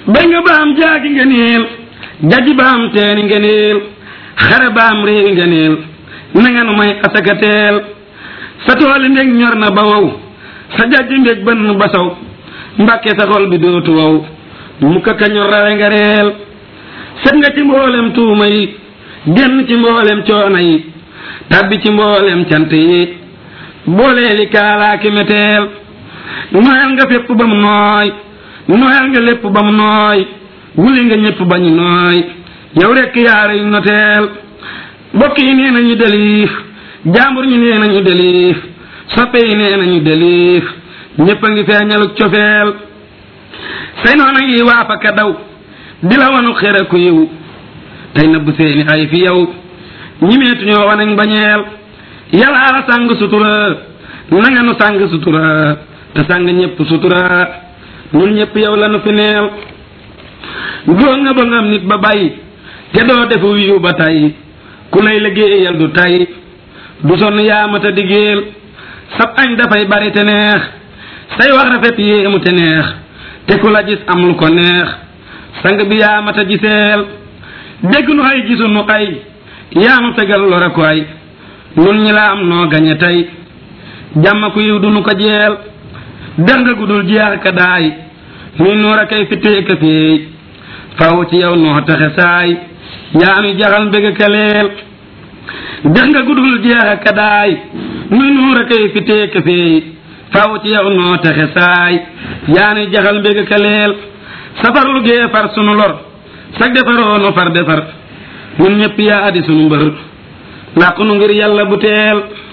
bay nga baam jaagi ngeneel jaji baam teeni ngeneel xare baam réewi ngeneel na nga nu may asaka teel sa tooli ndég ñor na ba wow sa jajji ndég bënn ba saw mbàkke sa xol bi dootu wow mu ka ñor rawe nga reel set nga ci mboolem tuuma yi génn ci mboolem coono yi tabbi ci mboolem cant yi booleeli kaalaaki meteel noyal nga fépp ba mu nooy noyal nga lépp ba mu nooy wuli nga ñëpp ba ñu nooy yow rekk yaara yu noteel bokk yi nee nañu deliif jaambur ñi nee nañu deliif soppe yi nee nañu deliif ñëpp a ngi feeñaluk cofeel say noona ngi waafa ka daw di la wanu xere ku yiw tey nëbb seeni ay fi yow ñimeetuñoo wanañ bañeel yàllaa la sàng sutura na nga nu sàng sutura te sàng ñëpp sutura ñun ñëpp yow la nu fi neel doo nga ba ngam nit ba bàyyi te doo defu wiiw ba tey ku lay liggéeyal du tey du sonn yaamata diggéel sab añ dafay bari te neex say wax rafet yéemu te neex te ku la gis am lu ko neex sang bi yaamata giseel dégg nu ay gisu nu ay yaama fegal lore ko ay nun ñi la am noo gañe tey jàmm ku yiw du nu ko jeel dex nga gudul jeex ka daay nuy nuur a kay fittee ka feey faw ci yow noo taxe saay yaa nu jaxal mbég ka leel dex nga gudul jeex ka daay nuy nuur a kay fittee ka feey faw ci yow noo taxe saay yaa nu jaxal mbég ka leel safar lu gee far sunu lor sag defaroo nu far defar ñun ñëpp yaa adi sunu mbër làqu nu ngir yàlla bu teel